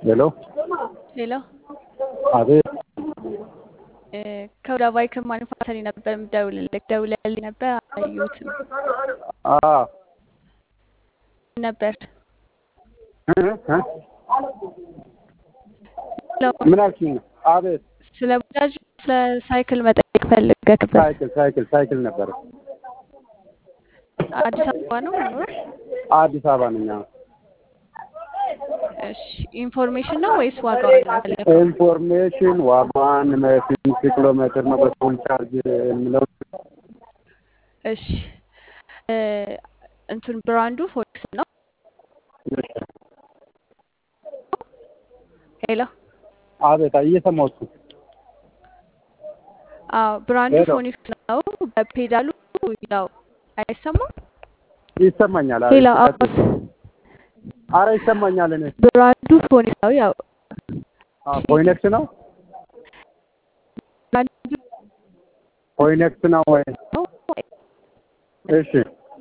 ሄሎ ሄሎ አቤት እ ከወደ ባይክ ማኑፋክቸሪንግ ነበር የምደውልልህ። ደውለህልኝ ነበር አላየሁትም አ ነበር። እ እ ምን አልሽኝ? አቤት ስለ ባጃጅ ስለ ሳይክል መጠየቅ ፈልገህ ነበር። ሳይክል ሳይክል ሳይክል ነበረ። አዲስ አበባ ነው የምኖረው? አዲስ አበባ ነኝ። አዎ። እሺ ኢንፎርሜሽን ነው ወይስ ዋጋውን ነው የፈለገው? ኢንፎርሜሽን ዋጋዋን ስንት ኪሎ ሜትር ነው በፉል ቻርጅ የሚለው እሺ እ እንትን ብራንዱ ፎክስ ነው። ሄሎ አቤት እየሰማሁት ነው። አዎ ብራንዱ ሄሎ ፎኒክስ ነው። በፔዳሉ ያው አይሰማም። ይሰማኛል። አዎ ሄሎ ይቀጥል። አዎ አረ ይሰማኛል። እኔ ብራንዱ ፎኒክስ ነው። ያው አ ፎይነክስ ነው ብራንዱ ፎይነክስ ነው ወይ? ነው እሺ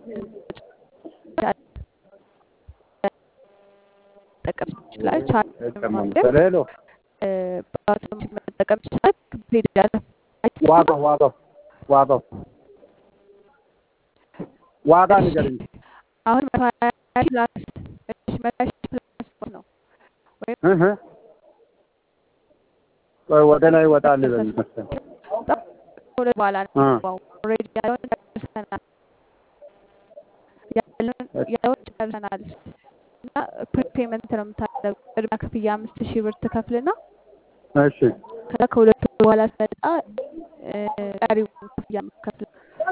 መጠቀም ይችላል። ቻርጅ ይሰማኛል። ማድረግ ሄሎ እ ባትሪ መጠቀም ይችላል። ፔዳል አይሰማም። ዋጋው ዋጋው ዋጋው ዋጋ እሺ ንገረኝ። አሁን መቶ ሀያ ሺህ ፕላስ እሺ መቶ ሀያ ሺህ ፕላስ ነው ወይም እህ ቆይ ወደ ላይ ወጣል በል መሰለኝ። ከሁለት በኋላ ነው እ የሚገባው። ኦልሬዲ ያለውን ጨርሰናል። ያለውን ያለውን ጨርሰናል እና ፕሪፔመንት ነው የምታደርገው። ቅድሚያ ክፍያ አምስት ሺህ ብር ትከፍልና እሺ ከዛ ከሁለት ወር በኋላ ሲመጣ እ ቀሪውን ክፍያ የምትከፍለው።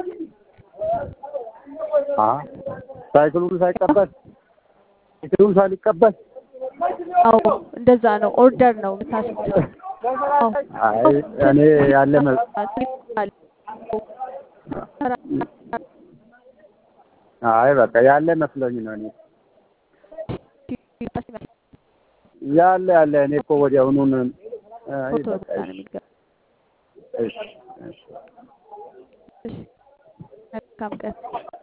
አ ሳይክሉን ሳይቀበል ሳይክሉን ሳይቀበል አዎ እንደዛ ነው። ኦርደር ነው የምታስይዘው። አዎ አይ እኔ ያለ መ- አይ በቃ ያለ መስሎኝ ነው። እኔ ያለ ያለ እኔ እኮ ወዲያውኑን አይ ፎቶ በቃ ብቻ ነው እሺ የሚገባው። እሺ እሺ እሺ መልካም ቀን።